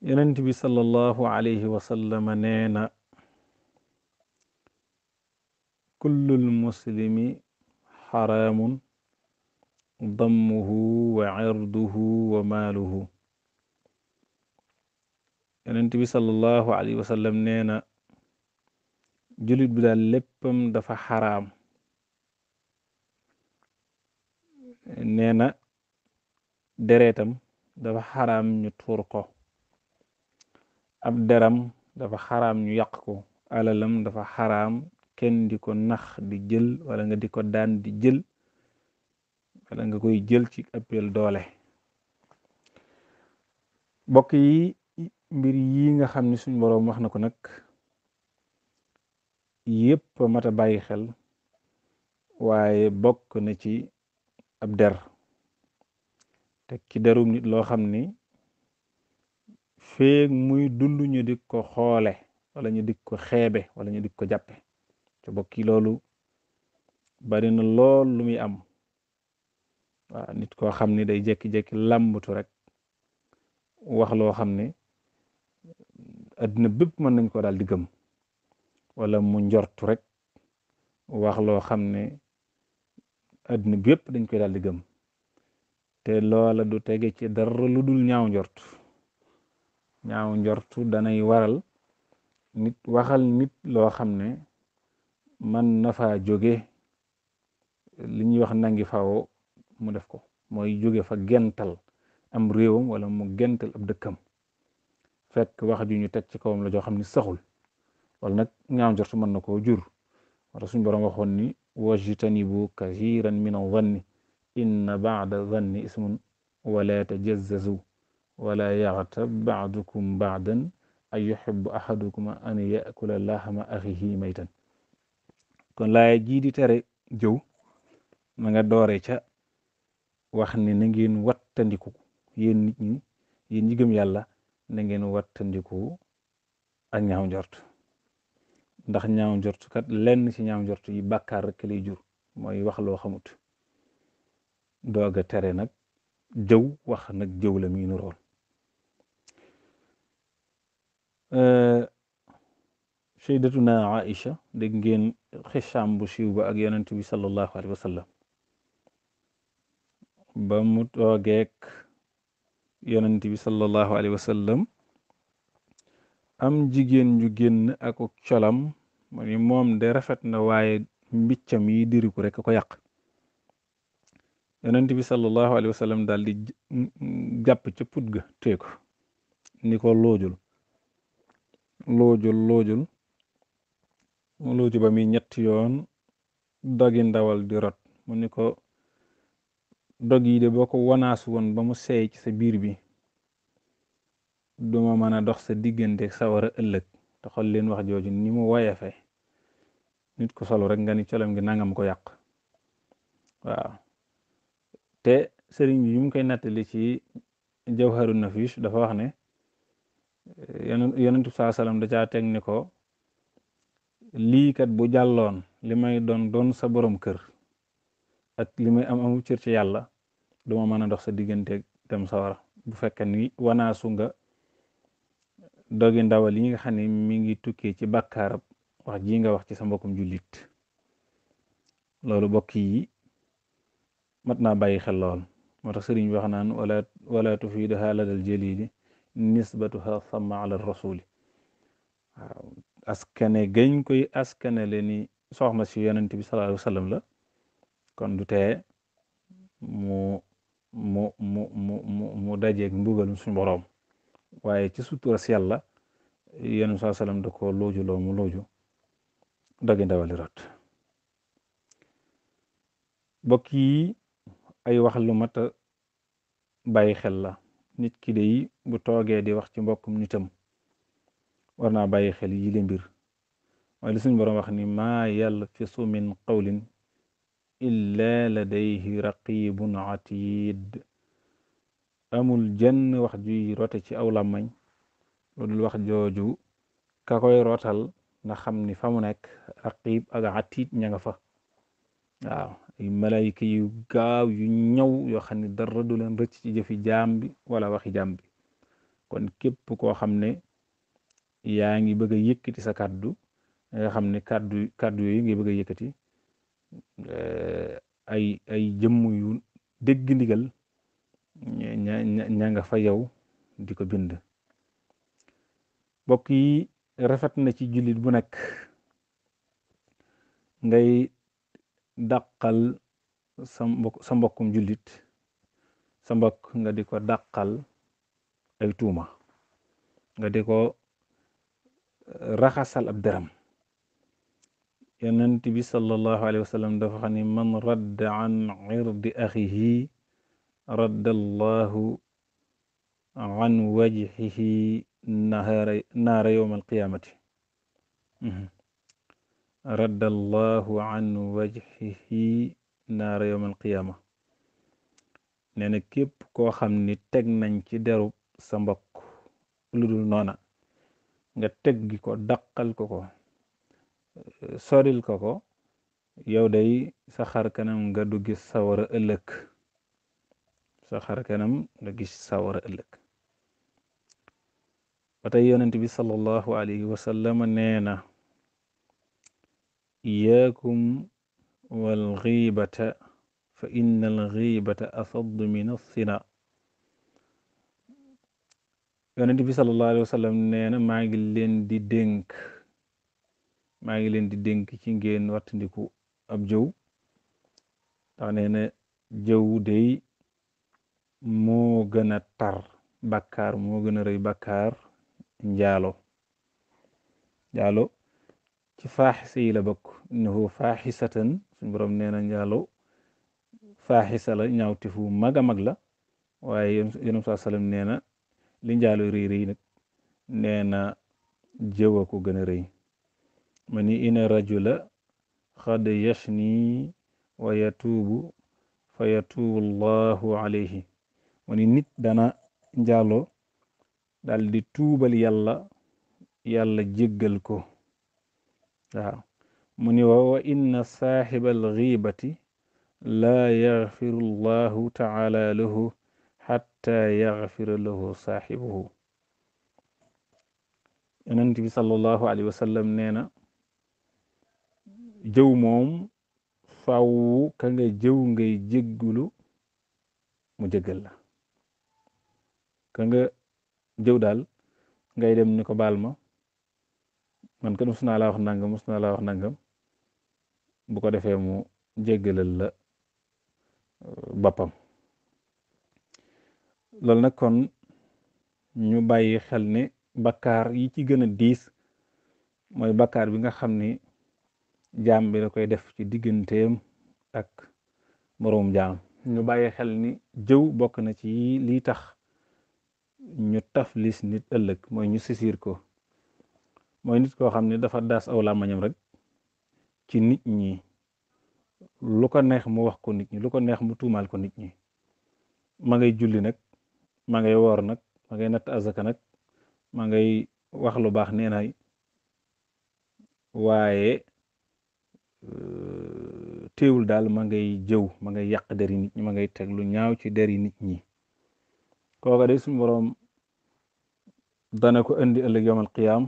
yonent bi sallallahu alayhi wa sallam nee na kullul muslimi xaraamun dammuhu wa cirduhu wa maaluhu yonent bi sallallahu alayhi wa sallam nee na julit bi daal léppam dafa xaraam nee na deretam dafa xaraam ñu tuur ko ab deram dafa xaraam ñu yàq ko alalam dafa xaraam kenn di ko nax di jël wala nga di ko daan di jël wala nga koy jël ci appel doole bokk yi mbir yi nga xam ni suñ boroom wax na ko nag yépp mat a bàyyi xel waaye bokk na ci ab der te ki derum nit loo xam ni feeg muy dund ñu di ko xoole wala ñu di ko xeebe wala ñu di ko jàppe te bokki loolu bari na lool lu muy am waaw nit koo xam ni day jekki-jekki làmbatu rek wax loo xam ne adduna bépp mën nañ ko daal di gëm wala mu njortu rek wax loo xam ne adduna bépp dañ koy daal di gëm te loola du tege ci dara lu dul ñaaw njortu ñaaw njortu danay waral nit waxal nit loo xam ne man na faa jóge li ñuy wax nangi faawo mu def ko mooy jóge fa gental am réewam wala mu gental ab dëkkam fekk wax ju ñu teg ci kawam la joo xam ni saxul wala nag ñaaw njortu mën na koo jur wala suñ boroom waxoon ni wajtanibu kathiran min adh-dhanni inna ba'da dhanni ismun wala tajazzazu wala yaxtab ba'dukum ba'dan ay yuhibbu ahadukum an yakula lahma axihi maytan kon laaya jii di tere jëw ma nga doore ca wax ni na ngeen wattandiku yéen nit ñi yéen ñi gëm yàlla na ngeen wattandiku ak ñaaw njort ndax ñaaw njort kat lenn ci ñaaw njort yi bàkkaar rek lay jur mooy wax loo xamut doog a tere nag jëw wax nag jëw la muy nurool sayyidatuna Aïcha dégg ngeen xisaam bu siiw ba ak yonent bi sallallahu alayhi wa sallam ba mu toogeek yonent bi sallallahu alayhi wa sallam am jigéen ju génn ak colam mu ni moom de rafet na waaye mbiccam yi diriku rek ko yàq yonent bi sallallahu alayhi wa sallam daal di jàpp ca put ga tee ko ni ko loojul loojul loojul mu looju ba muy ñetti yoon dogi ndawal di rot mu ni ko dog yi de boo ko wanaas woon ba mu seey ci sa biir bi duma mën a dox sa diggante sa war a ëllëg te xool leen wax jooju ni mu woyefe nit ko solo rek nga ni colam gi nangam ko yàq waaw te sëriñ bi yu mu koy nattali ci jawharu nafis dafa wax ne yonentu saa salaam da caa teg ni ko lii kat bu jàlloon li may doon doon sa borom kër ak li may am amu cër ci yàlla duma mën a dox sa diggante dem sawara bu fekkee ni wanaasu nga dogi ndawal yi nga xam ne mi ngi tukkee ci bàkkaarab wax ji nga wax ci sa mbokkum jullit loolu bokk yi mat naa bàyyi xel lool moo tax sëriñ bi wax naan wala wala tufiidaha ladal jalili nisbatuha sama ala rasuli waaw askane gañ koy askane le ni soxna si yonent bi sallallahu alayhi wa sallam la kon du tee mu mu mu mu mu mu dajeeg mbugalum suñu boroom waaye ci sutura si yàlla yonent saa sallam da ko looju loo mu looju dogi ndawali rot bokk yi ay wax lu mat a bàyyi xel la nit ki de yi bu toogee di wax ci mbokkum nitam war naa bàyyi xel yi le mbir mooy li suñ boroom wax ni maa yalfisu min qawlin illa ladayhi raqibun atid amul jenn wax juy rote ci aw làmmañ lu dul wax jooju ka koy rotal nga xam ni fa mu nekk raqib ak atid ña nga fa waaw ay malayka yu gaaw yu ñëw yoo xam ne dara du leen rëcc ci jëfi jaam bi wala waxi jaam bi kon képp koo xam ne yaa ngi bëgg a yëkkati sa kàddu nga xam ne kàddu kàddu yooyu ngay bëgg a yëkkati ay ay jëmm yu dégg ndigal ña ña nga fa yow di ko bind mbokk yi rafet na ci jullit bu nekk ngay dàqal sa mbokk sa mbokkum jullit sa mbokk nga di ko dàqal ay tuuma nga di ko raxasal ab deram yonent bi sallallahu alayhi wa sallam dafa xam ne man radda an irdi axihi radda allahu an wajhihi naara naara yowma alqiyamati radda allahu an wajhihi naara yowma alqiyama nee na képp koo xam ni teg nañ ci derub sa mbokk lu dul noona nga teggi ko daqal ko ko soril ko ko yow day sa xar kanam nga du gis sawara ëllëg sa xar kanam nga gis sawara ëllëg ba tey yonent bi sallallahu alayhi wa sallam nee na iyaakum wal xiibata fa inna al xiibata asaddu min assina yonent bi sallallahu alayhi wa sallam nee na maa ngi leen di dénk maa ngi leen di dénk ci ngeen wattandiku ab jëw ndax nee na jëw day moo gën a tar bàkkaar moo gën a rëy bàkkaar njaalo njaalo ci faaxisa yi la bokk innahu faaxisatan suñ borom nee na njaalo faaxisa la ñaawtefu mag a mag la waaye yonent saa sallam nee na li njaalo rëy rëy nag nee na jëw a ko gën a rëy ma ni ina rajula xad yashni wa yatuubu fa yatuubu allahu alayhi ma ni nit dana njaalo dal di tuubal yàlla yàlla jéggal ko waaw mu ni wa wa inna saaxiba alxiibati laa yaxfiru allahu taala lahu xatta yaxfira lahu saaxibuhu yonent bi sallallahu alayhi wa sallam nee na jëw moom faw ka nga jëw ngay jéggulu mu jéggal la ka nga jëw daal ngay dem ni ko baal ma man kat mus naa laa wax nangam mus naa laa wax nangam bu ko defee mu jéggalal la boppam loolu nag kon ñu bàyyi xel ne bakkaar yi ci gën a diis mooy bakkaar bi nga xam ni jaam bi da koy def ci digganteem ak moroom jaam ñu bàyyi xel ni jëw bokk na ci lii tax ñu taflis nit ëllëg mooy ñu sisir ko mooy nit koo xam ne dafa daas aw làmmañam rek ci nit ñi lu ko neex mu wax ko nit ñi lu ko neex mu tuumaal ko nit ñi ma ngay julli nag ma ngay woor nag ma ngay natt azaka nag ma ngay wax lu baax nee naay waaye teewul daal ma ngay jëw ma ngay yàq deri nit ñi ma ngay teg lu ñaaw ci deri nit ñi kooka de suñu boroom dana ko indi ëllëg yawmal qiyaam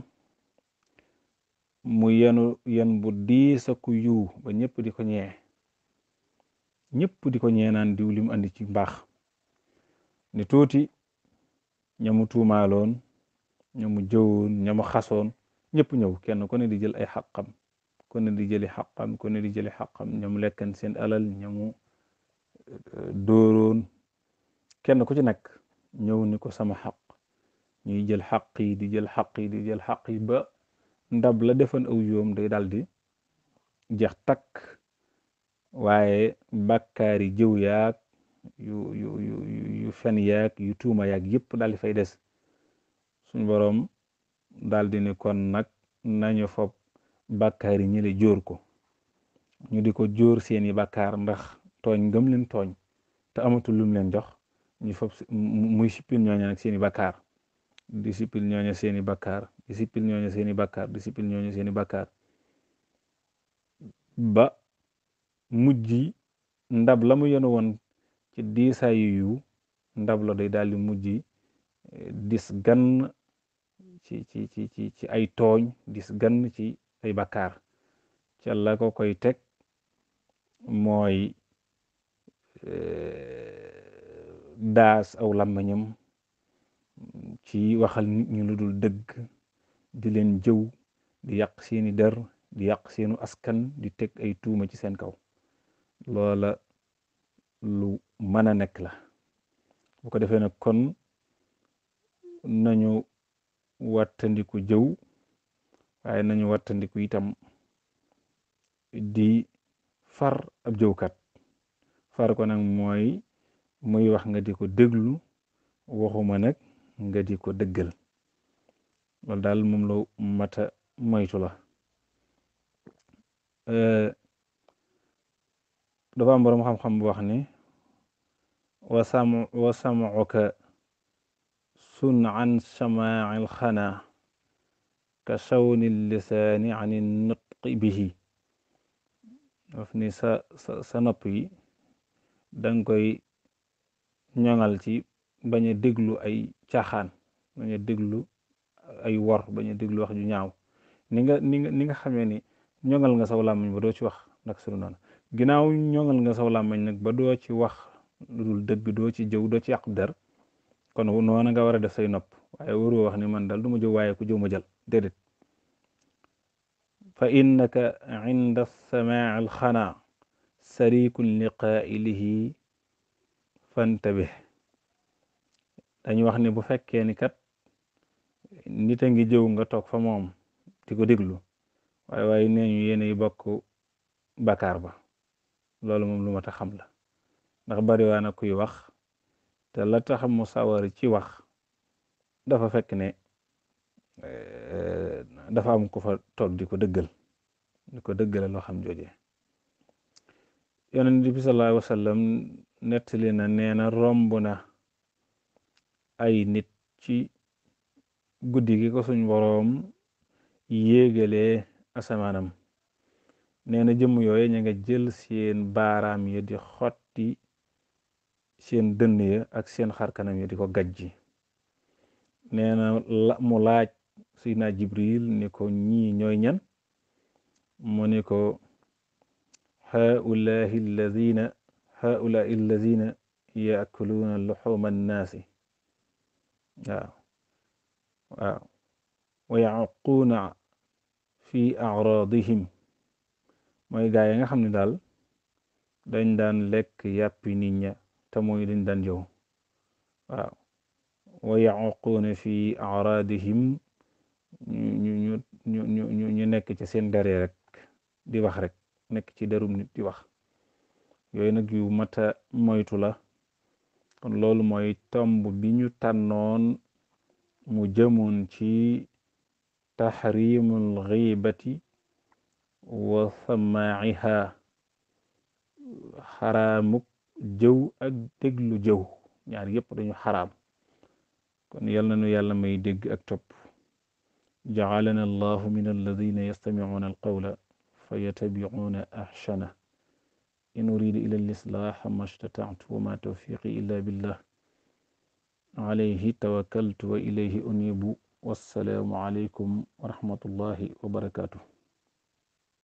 mu yenu yen bu diis ku yiw ba ñëpp di ko ñee ñëpp di ko ñee naan diw li mu andi ci mbaax ni tuuti ñamu tuumaaloon ñamu jëwoon ñamu xasoon ñëpp ñëw kenn ku ne di jël ay xaqam ku ne di jëli xaqam ku ne di jëli xaqam ñamu lekkan seen alal ñamu dóoroon kenn ku ci nekk ñëw ni ko sama xaq ñuy jël xaq yi di jël xaq yi di jël xaq yi ba ndab la defan aw yoom day daal di jeex takk waaye bàkkaari jëw yaag yu yu yu yu fen yaag yu tuuma yaag yëpp daal di fay des suñ boroom daal di ni kon nag nañu fob bàkkaar yi ñële jóor ko ñu di ko jóor seeni bàkkaar ndax tooñ ngëm leen tooñ te amatul lum leen jox ñu fob muy sippil ñooña nag seeni bàkkaar di sippil ñooña seeni bàkkaar di sippil ñooña seeni bàkkaar di sippil ñooña seeni bàkkaar ba mujj ndab la mu yenu woon ci diisaayu yu ndab la day daal di mujj dis gann ci ci ci ci ci ay tooñ dis gann ci ay bakkaar ca la ko koy teg mooy daas aw làmmiñam ci waxal nit ñu lu dul dëgg di leen jëw di yàq seeni der di yàq seenu askan di teg ay tuuma ci seen kaw loola lu mën a nekk la bu ko defee nag kon nañu wattandiku jëw waaye nañu wattandiku itam di far ab jëwkat far ko nag mooy muy wax nga di ko déglu waxuma nag nga di ko dëggal loolu daal moom la mata moytu la dafa am boroom xam-xam bu wax ni wa sam wa samuka sun an samaa'il xanaa ka sawni lisaani ani nutqi bihi daf ni sa sa sa nopp yi danga koy ñoŋal ci bañ a déglu ay caaxaan bañ a déglu ay wor bañ a déglu wax ju ñaaw ni nga ni nga ni nga xamee ni ñoŋal nga saw làmmiñ ba doo ci wax nag sunu noonu ginnaaw ñoŋal nga saw làmmiñ nag ba doo ci wax lu dul dëgg doo ci jëw doo ci yàq der kon noona nga war a def say nopp waaye waroo wax ni man daal du ma jëw waaye ku jëw ma jël déedéet fa innaka inda samaa'i alxanaa sarikun li qaa'ilihi fantabih dañu wax ne bu fekkee ni kat nit a ngi jëw nga toog fa moom di ko déglu waaye waaye nee ñu yéenay bokk bakaar ba loolu moom lu ma tax xam la ndax bari waa na kuy wax te la tax mu sawar ci wax dafa fekk ne dafa am ku fa toog di ko dëggal di ko dëggale loo xam jooje yonent bi sallallahu alayhi wa sallam nettali na nee na romb na ay nit ci guddi gi ko suñ boroom yéegalee asamaanam nee na jëmm yooye ña nga jël seen baaraam ya di xotti seen dënn ya ak seen xarkanam ya di ko gajji nee na mu laaj Seydina Jibril ni ko ñii ñooy ñan mu ni ko haulahi alladina haulai alladina yaakuluuna luxuma annaasi waaw waaw wa yaquuna fi acraadihim mooy gaa yi nga xam ne daal dañ daan lekk yàppi nit ña te mooy dañ daan yow waaw wa yaquuna fi acraadihim ñu ñu ñu ñu ñu nekk ci seen dere rek di wax rek nekk ci derum nit di wax yooyu nag yu mata moytu la kon loolu mooy tomb bi ñu tànnoon mu jëmoon ci taxrimul xiibati wa samaa'iha xaraamuk jëw ak déglu jëw ñaar yépp dañu xaraam kon yal na nu yàlla may dégg ak topp jacalana allahu min alladina yastamicuuna alqawla fa yatabicuuna axsana in uridu ila alislaax ma statactu wa ma tawfiqi illa billah alayhi tawakkaltu wa ilayhi unibu wassalaamu alaykum wa rahmatullahi wa barakatuh